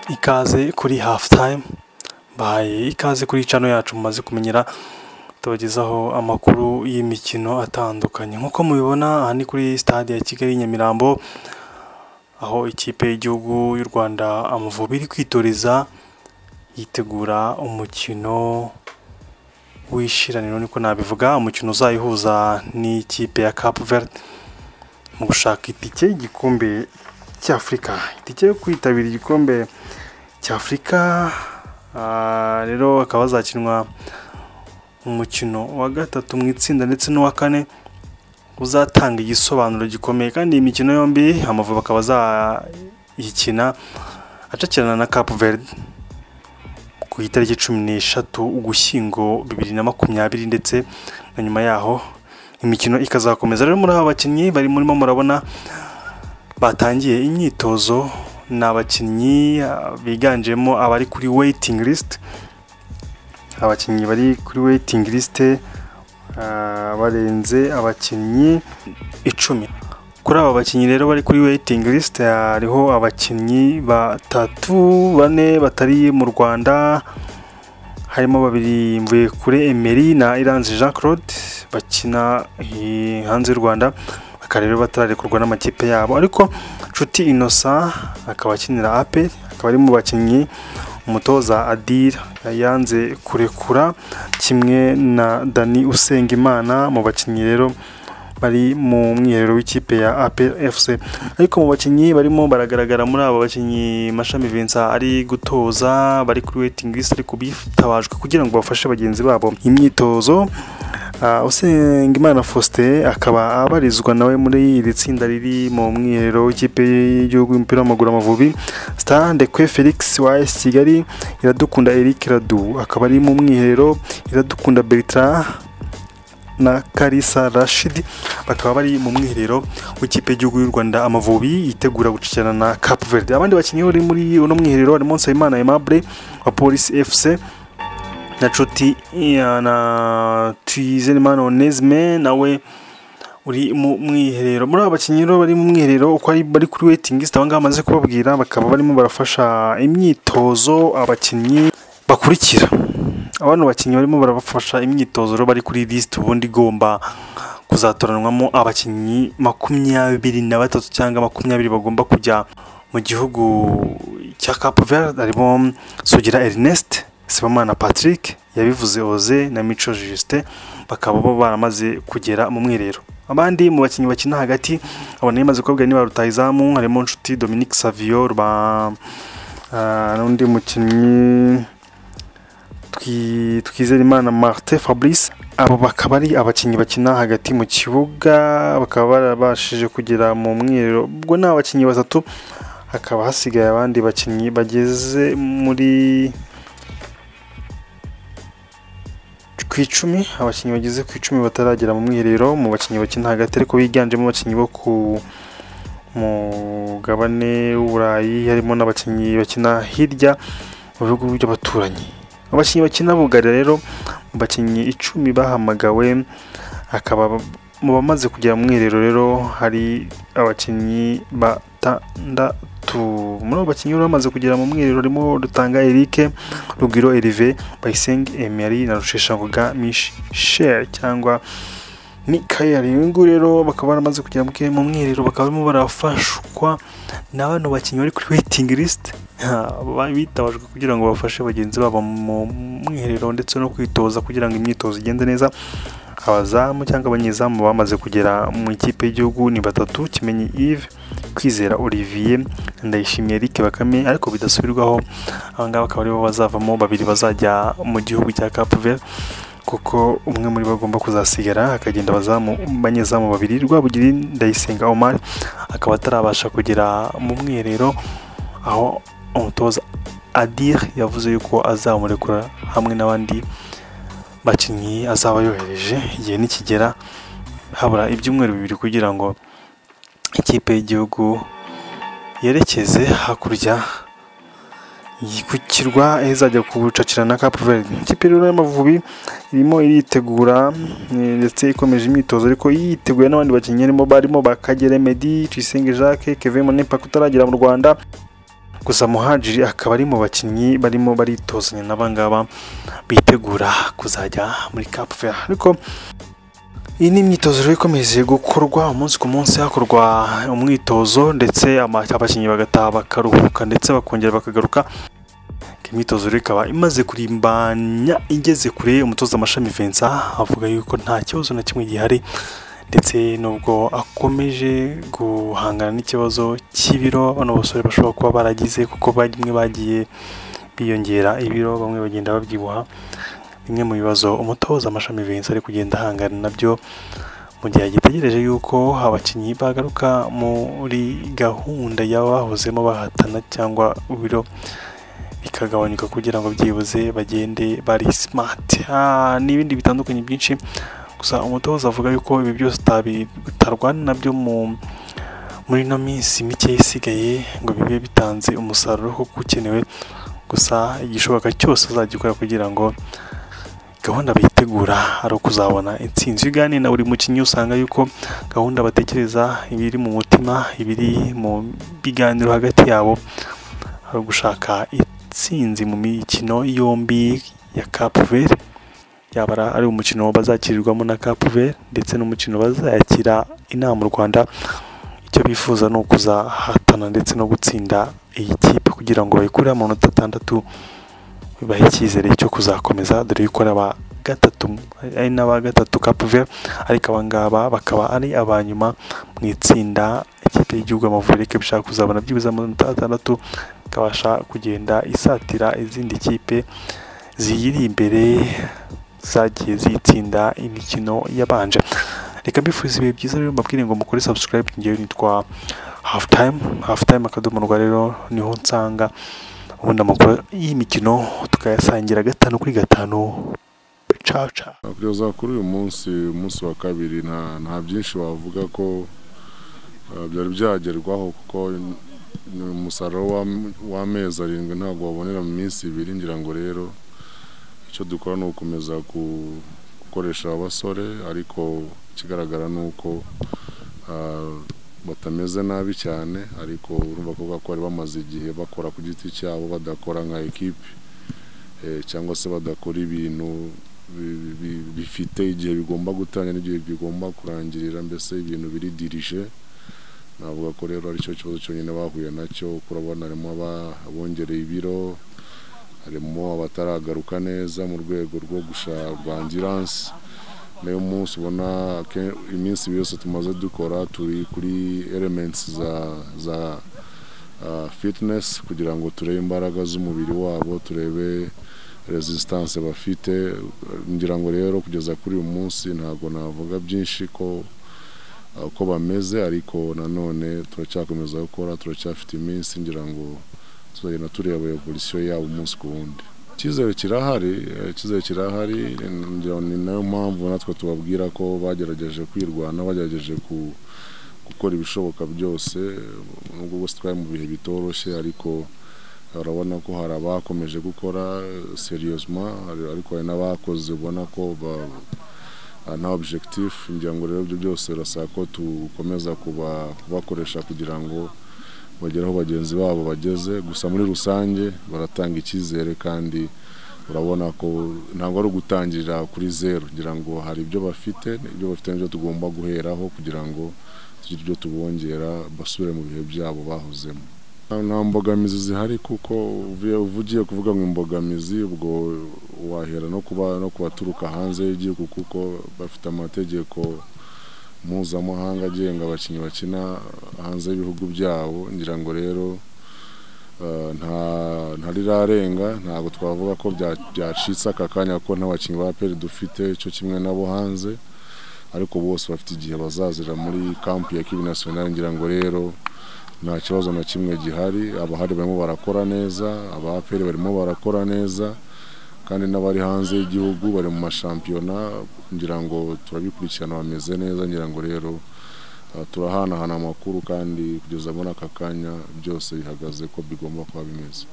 ikaze kuri hafu tayimu bahaye ikaze kuri cano yacu mumaze kumenyera tubagezaho amakuru y'imikino atandukanye nk'uko mubibona aha ni kuri stade ya kigali nyamirambo aho ikipe y'igihugu y'u rwanda amavubi iri kwitoreza yitegura umukino w'ishiraniro niko nabivuga umukino uzayihuza n'ikipe ya capu verde mu gushaka itike y'igikombe cy'afurika itike yo kwitabira igikombe cy'afurika Ah, rero hakaba hazakinwa umukino wa gatatu mu itsinda ndetse n'uwa kane uzatanga igisobanuro gikomeye kandi iyi mikino yombi amavubi akaba azayikina acakirana na Cape Verde ku itariki cumi n'eshatu ugushyingo bibiri na makumyabiri ndetse na nyuma yaho imikino ikazakomeza rero muri aba bakinnyi bari murimo murabona batangiye imyitozo ni abakinnyi ah, biganjemo abari kuri waiting list abakinnyi bari kuri waiting list ah, barenze abakinnyi icumi kuri aba bakinnyi rero bari kuri waiting list ah, hariho abakinnyi batatu bane batari mu rwanda harimo babiri mvuye kure emery na iranzi jean claude bakina eh, hanze y'u rwanda bakaba rero batararekurwa n'amakipe yabo ariko nshuti innocent akaba akinira ape akaba ari mu bakinnyi umutoza adira yanze kurekura kimwe na dani usengimana mu bakinnyi rero bari mu mwiherero w'ikipe ya ape fc ariko mu bakinnyi barimo baragaragara muri aba bakinnyi mashami vincent ari gutoza bari kuri waiting list ariko bitabajwe kugira ngo bafashe bagenzi babo imyitozo Uh, Usengimana Faustin akaba abarizwa nawe muri iri tsinda riri mu mwiherero w'ikipe y'igihugu y'umupira w'amaguru Amavubi Star Ndekwe Felix wa AS Kigali Iradukunda Eric Radu akaba ari mu mwiherero Iradukunda Bertrand na Karisa Rashid bakaba bari mu mwiherero w'ikipe y'igihugu y'u Rwanda Amavubi yitegura gucikirana na Cape Verde abandi bakinnyi bari muri uno mwiherero harimo Nsabimana Aimable wa Police FC na nshuti ya- na Twizenimana Onesme nawe uri mu mwiherero muri aba bakinnyi rero bari mu mwiherero uko ari bari kuri waiting list abangaba amaze kubabwira bakaba barimo barafasha imyitozo abakinnyi bakurikira abano bakinnyi barimo barabafasha imyitozo rero bari kuri list ubundi igomba kuzatoranwamo abakinnyi makumyabiri na batatu cyangwa makumyabiri bagomba kujya mu gihugu cya Cape Verde harimo Sugira Ernest Sibamana Patrick yabivuze Oze na Mico Justin bakaba bo baramaze kugera mu mwiherero abandi mu bakinnyi bakina hagati abona yamaze kubabwira niba rutayizamu harimo Nshuti Dominique Savio Ruba ah, n'undi mukinnyi Twi- Twizerimana Martin Fabrice abo bakaba ari abakinnyi bakina hagati mu kibuga bakaba barabashije kugera mu mwiherero ubwo ni abakinnyi batatu hakaba hasigaye abandi bakinnyi bageze muri ku icumi abakinnyi bageze ku icumi bataragera mu mwiherero mu bakinnyi bakina hagati ariko biganjemo abakinnyi bo ku mugabane w'uburayi harimo n'abakinnyi bakina hirya mu bihugu by'abaturanyi abakinnyi bakina bugarira rero mu bakinnyi icumi bahamagawe akaba mu bamaze kugera mu mwiherero rero hari abakinnyi batandatu muri abo bakinnyi rero bamaze kugera mu mwiherero harimo Rutanga Eric Rugwiro Erive Bayisenge Emery na Rusheshangoga Michel cyangwa Mikael uyu nguyu rero bakaba baramaze kugera mu ke- mu mwiherero bakaba barimo barafashwa na bano bakinnyi bari kuri waiting list Ha, ba- bitabajwe kugira ngo bafashe bagenzi babo mu mwiherero ndetse no kwitoza kugira ngo imyitozo igende neza abazamu cyangwa abanyezamu bamaze kugera mu ikipe y'igihugu ni batatu kimenyi Yves kwizera Olivier ndayishimiye Eric Bakame ariko bidasubirwaho aba ngaba akaba aribo bazavamo babiri bazajya mu gihugu cya Cape Verde kuko umwe muri bo agomba kuzasigara akagenda abazamu banyezamu babiri Rwabugiri Ndayisenga Omar akaba atarabasha kugera mu mwiherero aho umutoza Adir yavuze yuko azamurekura hamwe n'abandi bakinnyi azaba yohereje igihe nikigera habura ibyumweru bibiri kugira ngo ikipe y'igihugu yerekeze hakurya ku kirwa aho izajya kucakira na Cape Verde ikipe rero y'amavubi irimo iritegura eh, ndetse ikomeje imyitozo ariko yiteguye n'abandi bakinnyi barimo barimo ba Kagere Meddy Tuyisenge Jacques Kevin Monepak utaragera mu Rwanda gusa muhajiri akaba ari mu bakinnyi barimo baritozanya n'abangaba bitegura kuzajya muri Cap Vert ariko iyi ni imyitozo rero ikomeje gukorwa umunsi ku munsi hakorwa umwitozo ndetse ama- abakinnyi bagataha bakaruhuka ndetse bakongera bakagaruka imyitozo rero ikaba imaze kurimbanya igeze kure umutoza amashami Vincent avuga yuko nta kibazo na kimwe gihari ndetse nubwo akomeje guhangana n'ikibazo cy'ibiro bano basore bashobora kuba baragize kuko bamwe bagiye biyongera ibiro bamwe bagenda babyibuha bimwe mu bibazo umutoza amashami Vincent ari kugenda ahangana nabyo mu gihe agitegereje yuko abakinnyi bagaruka muri gahunda y'abahozemo bahatana cyangwa ibiro bikagabanyuka kugira ngo byibuze bagende bari simati Ah, n'ibindi bitandukanye byinshi gusa umutoza avuga yuko ibi byose utabi- utarwana nabyo mu muri ino minsi mike isigaye ngo bibe bitanze umusaruro kuko ukenewe gusa igishoboka cyose azagikora kugira ngo gahunda bitegura ari ukuzabona intsinzi iyo uganiriye na buri mukinnyi usanga yuko gahunda batekereza ibiri mu mutima ibiri mu biganiro hagati yabo ari ugushaka intsinzi mu mikino yombi ya Cap Vert yaba ari- ari umukino bazakirirwamo na Cap Vert ndetse n'umukino bazayakira inaha mu Rwanda icyo bifuza ni ukuzahatana ndetse no gutsinda iyi kipe kugira ngo bayikure amanota atandatu bibahe icyizere cyo kuzakomeza dore yuko ari aba gatatu ari n'aba gatatu Cap Vert ariko abangaba bakaba ari abanyuma mu itsinda ikipe y'igihugu Amavubi ariko bishaka kuzabona byibuze amanota atandatu ikabasha kugenda isatira izindi kipe ziyiri imbere zagiye zitsinda imikino yabanje reka mbifuriza ibihe byiza rero mbabwire ngo mukore subscribe ngewe nitwa hafu time hafu time akadomo rwa rero niho nsanga ubundi amakuru y'imikino tukayasangira gatanu kuri gatanu caca Amakuru za kuri uyu munsi umunsi wa kabiri nta nta byinshi wavuga ko eh, byari byagerwaho kuko ni umusaruro w'am- w'amezi arindwi ntabwo wabonera mu minsi ibiri ngira ngo rero icyo dukora ni ugukomeza ku- gukoresha abasore ariko ikigaragara ni uko eh, batameze nabi cyane ariko urumva ko kubera ko bari bamaze igihe bakora ku giti cyabo badakora nka ekipi eh, cyangwa se badakora ibintu bi- bi- bifite igihe bigomba gutangira n'igihe bigomba kurangirira mbese ibintu biri dirije navuga ko rero ari cyo kibazo cyonyine bahuye nacyo kuko urabona harimo aba- abongereye ibiro harimo abataragaruka neza mu rwego rwo gushaka angiranse niyo munsi ubona ke- iminsi ibiri yose tumaze dukora turi kuri elementi za za ah, fitness kugira ngo turebe imbaraga z'umubiri wabo turebe resistance bafite ngira ngo rero kugeza kuri uyu munsi ntabwo navuga byinshi ko uh, uko bameze ariko nanone turacyakomeza gukora turacyafite iminsi ngira ngo tuzagenda tureba evolution yabo umunsi ku wundi icyizere kirahari eh, icyizere kirahari eh, ngira ngo ni nayo mpamvu natwe tubabwira ko bagerageje kwirwanaho bagerageje ku gukora ibishoboka byose eh, nubwo bose twari mu bihe bitoroshye ariko urabona ko hari abakomeje gukora seriyosima ariko hari n'abakoze ubona ko ba- ah, nta objectif ngira ngo rero ibyo byose birasaba ko dukomeza kuba- kubakoresha kugira ngo bagere aho bagenzi babo bageze gusa muri rusange baratanga icyizere kandi urabona ko ntabwo ari ugutangirira kuri zeru ngira ngo hari ibyo bafite ibyo bafite nibyo tugomba guheraho kugira ngo tugire ibyo tubongera basubire mu bihe byabo bahozemo nta mbogamizi zihari kuko uvuye- uvugiye kuvuga ngo imbogamizi ubwo wahera no kuba no kubaturuka hanze y'igihugu kuko bafite amategeko mpuzamahanga agenga abakinnyi bakina hanze y'ibihugu byabo ngira ngo rero eh, nta ntarirarenga ntabwo twavuga ko bya- byacitse aka kanya kuko nta bakinnyi ba peri dufite cyo kimwe nabo hanze ariko bose bafite igihe bazazira muri kampu ya kibi nasiyonari ngira ngo rero nta kibazo na kimwe gihari abahari barimo barakora neza abaperi barimo barakora neza kandi n'abari hanze y'igihugu bari mu mashampiyona ngira ngo turabikurikirana bameze neza ngira ngo rero ah, turahanahana amakuru kandi kugeza muri aka kanya byose bihagaze ko bigomba kuba bimeze